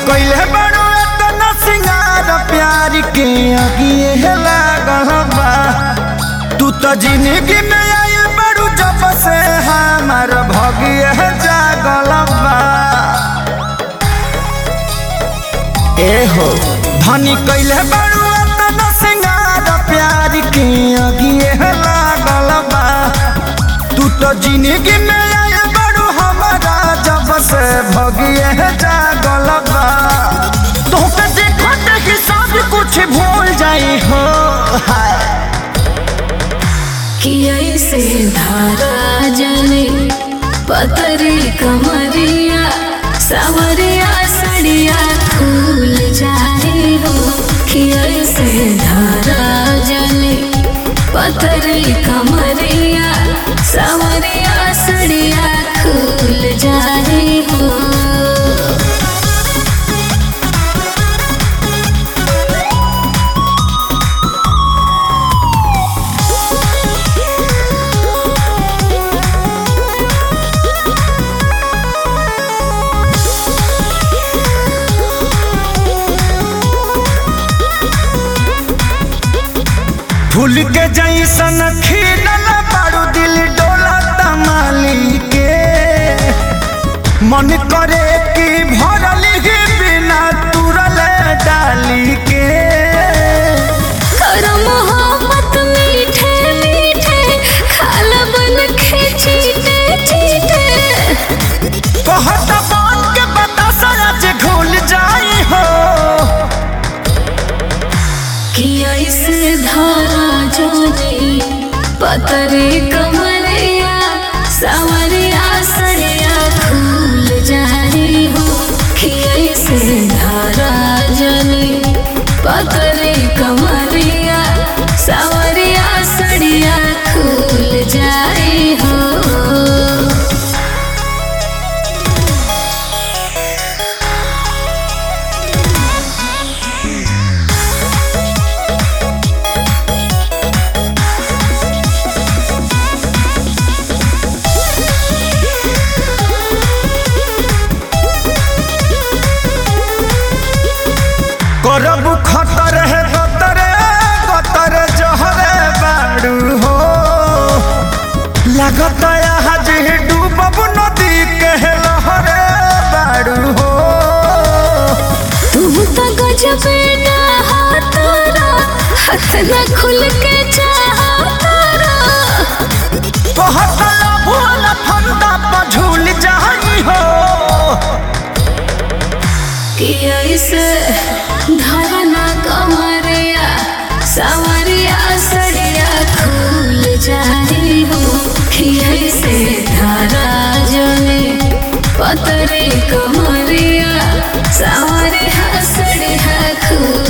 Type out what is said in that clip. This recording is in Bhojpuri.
कइले बड़ो एतना सिंगार प्यार के अगिए लागल बा तू तो जिंदगी में आइल बड़ू जब से हमार भगिए जागल बा ए हो धनी कइले बड़ू एतना सिंगार प्यार के अगिए लागल बा तू तो जिंदगी में आइल बड़ू हमारा जब से भगिए जागल बा तोहके देखत ही सब कुछ भूल जाई हो हाय कि ऐसे धारा जले पतरी कमरिया सवरिया सड़िया खुल जाए हो कि ऐसे धारा जले पतरी कमरिया सवरिया सड़िया खुल जाए हो फूल के जैसन खिलल बारू दिल डोला तमाली के मन करे कि भरल ही बिना तुरल डाली के करो मोहब्बत मीठे मीठे खाल बन के चीटे चीटे कहत बात के बता सच घुल जाई हो कि ऐसे धारा जोनी पतरे कमरिया सवरिया सरिया खुल जाए हो कि ऐसे धारा जोनी पतरे कमरिया सवरिया सरिया खुल जाए हो करब खतर है गतरे गतर जहरे बाड़ू हो लागत आज डूबब नदी के लहरे बाड़ू हो तुम तो गजब ना हाथारा हाथ न खुल के चाहतारा कहत भूल फंदा पर झूल जाई हो कि ऐसे धरना कमरिया सवरिया सड़िया खुल जाए हो कि ऐसे धारा जने पतरे कमरिया सवरिया सड़िया खुल